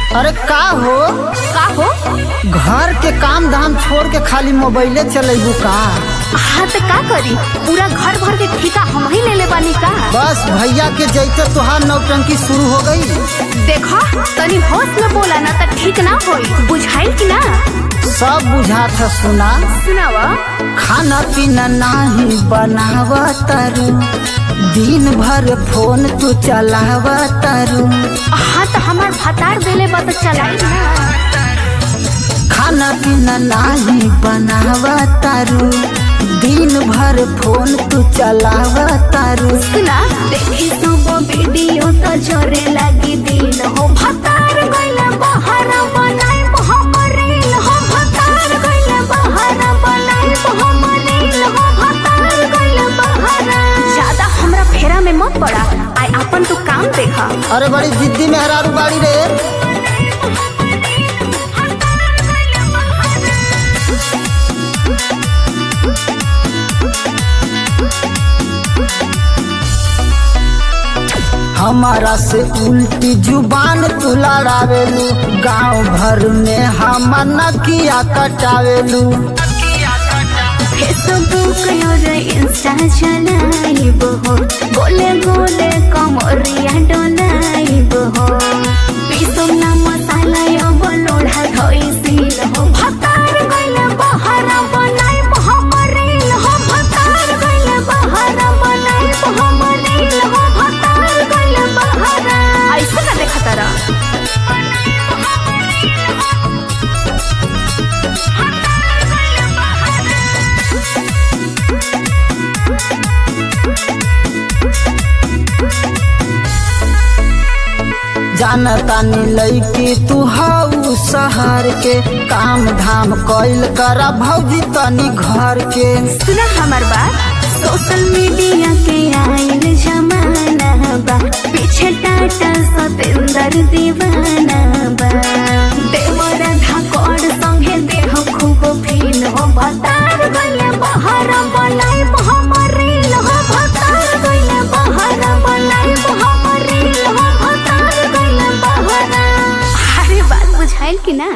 अरे का हो का हो घर के काम धाम छोड़ के खाली मोबाइले चलेबू का हाँ तो का करी पूरा घर भर के ठेका हम ही ले ले बानी का बस भैया के जैते तुहार नौटंकी शुरू हो गई देखो तनी होश में बोला ना तो ठीक ना होई बुझाइल कि ना सब बुझात है सुना सुनावा खाना पीना नाही बनाव तारू दिन भर फोन तू चलाव तारू हाँ तो हमार भतार देले बा तो चलाई ना खाना पीना नाही बनाव तारू दिन भर फोन तू चलाव तारू सुना देखी सब वीडियो तो जोरे लगी दिन हो भतार गइले बाहर बनाई हमरील हो भतार गइले बाहर बनाई हमरील हो भतार गइले बाहर ज्यादा हमरा फेरा में मत पड़ा आई अपन तू काम देखा अरे बड़ी जिद्दी मेहरारू बाड़ी रे हमारा से उल्टी जुबान तू लड़ावेलू गांव भर में हम नकिया कटावेलू फेसबुक और इंस्टा चलाइब हो गोले गोले कमरिया डोलाइब हो पीसम ना मसाला अब लोढ़ा धोइसिल हो भतार गइले बहार बनाइब हमरिल हो भतार गइले बहार बनाइब हमरिल हो भतार गइले बहार ऐसे ना देखा तारा जानतानी लैकी तू हाउ शहर के काम धाम कैल करा भौजी तनी घर के सुना हमार बात सोशल मीडिया के आयल जमाना बा पीछे टाटा सतेंद्र दीवाना